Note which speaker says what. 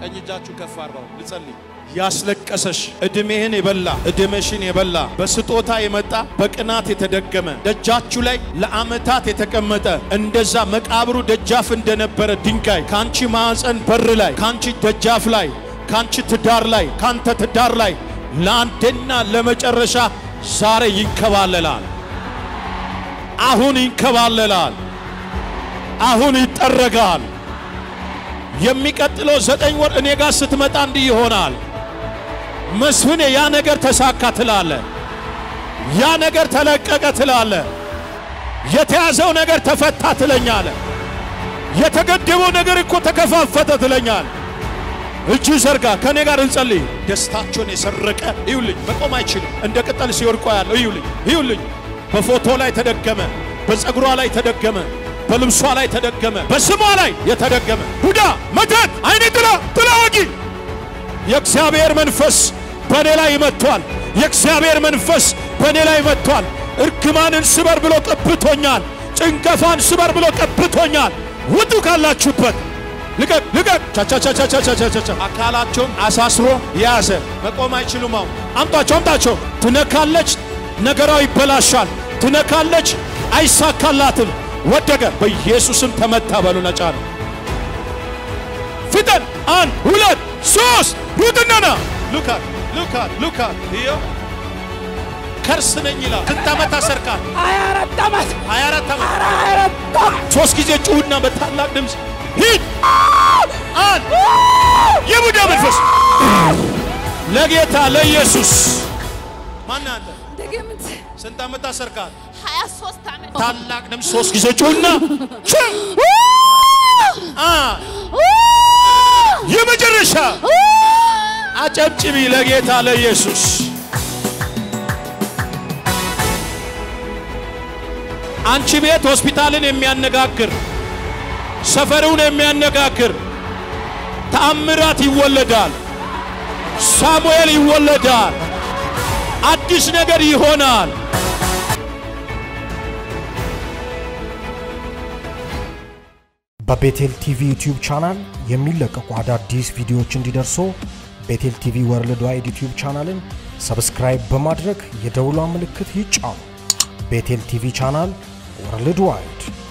Speaker 1: ቀኝ እጃችሁ ከፍ አርገው ልጸልይ።
Speaker 2: ያስለቀሰሽ እድሜህን የበላ እድሜሽን የበላ በስጦታ የመጣ በቅናት የተደገመ ደጃችሁ ላይ ለዓመታት የተቀመጠ እንደዛ መቃብሩ ደጃፍ እንደነበረ ድንጋይ ካንቺ ማዕፀን በር ላይ ካንቺ ደጃፍ ላይ ካንቺ ትዳር ላይ ካንተ ትዳር ላይ ለአንዴና ለመጨረሻ ዛሬ ይንከባለላል። አሁን ይንከባለላል። አሁን ይጠረጋል። የሚቀጥለው ዘጠኝ ወር እኔ ጋር ስትመጣ እንዲህ ይሆናል። መስፍኔ ያ ነገር ተሳካ ትላለ። ያ ነገር ተለቀቀ ትላለ። የተያዘው ነገር ተፈታ ትለኛለ። የተገደበው ነገር እኮ ተከፋፈተ ትለኛል። እጅ ዘርጋ፣ ከኔ ጋር እንጸልይ። ደስታቸውን የሰረቀ እዩልኝ፣ መቆም አይችልም። እንደ ቅጠል ሲወድቆ ያለው እዩልኝ፣ እዩልኝ። በፎቶ ላይ ተደገመ፣ በፀጉሯ ላይ ተደገመ፣ በልብሷ ላይ ተደገመ፣ በስሟ ላይ የተደገመ ቡዳ፣ መተት፣ አይኔ ጥላ፣ ጥላ ወጊ የእግዚአብሔር መንፈስ በእኔ ላይ መጥቷል። የእግዚአብሔር መንፈስ በእኔ ላይ መጥቷል። እርግማንን ስበር ብሎ ቀብቶኛል። ጭንቀፋን ስበር ብሎ ቀብቶኛል። ውጡ ካላችሁበት ልቀቅ ልቀቅ። ቻቻቻቻቻቻቻ አካላቸውን አሳስሮ የያዘ መቆም አይችሉም። አሁን አምጣቸው አምጣቸው። ትነካለች፣ ነገራው ይበላሻል። ትነካለች፣ አይሳካላትም። ወደቀ። በኢየሱስም ተመታ። በሉ ነጫ ነው። ፍጠን! አንድ ሁለት ሶስት ሩጥና ና ሉካት ሉካት ሉካት iyo ከርስ ነኝ ይላል። ስንት ዓመት አሰርካል?
Speaker 3: ሀያ አራት ዓመት
Speaker 2: 24 ዓመት።
Speaker 3: ሀያ አራት ዓመት
Speaker 2: ሶስት ጊዜ ጩሁና በታላቅ ድምፅ ሂድ። አንድ የቡዳ መንፈስ ለጌታ ለኢየሱስ ማን አንተ?
Speaker 3: ድግምት
Speaker 2: ስንት ዓመት አሰርካል?
Speaker 3: ሀያ ሶስት ዓመት
Speaker 2: ታላቅ ድምፅ ሶስት ጊዜ ጩሁና አንድ የመጨረሻ አጨብጭቢ ለጌታ ለኢየሱስ። አንቺ ቤት ሆስፒታልን የሚያነጋግር ሰፈሩን የሚያነጋግር ተአምራት ይወለዳል። ሳሙኤል ይወለዳል። አዲስ ነገር ይሆናል።
Speaker 4: በቤቴል ቲቪ ዩቲዩብ ቻናል የሚለቀቁ አዳዲስ ቪዲዮዎች እንዲደርሱ ቤቴል ቲቪ ወርልድ ዋይድ ዩቲዩብ ቻናልን ሰብስክራይብ በማድረግ የደውሏ ምልክት ይጫኑ። ቤቴል ቲቪ ቻናል ወርልድ ዋይድ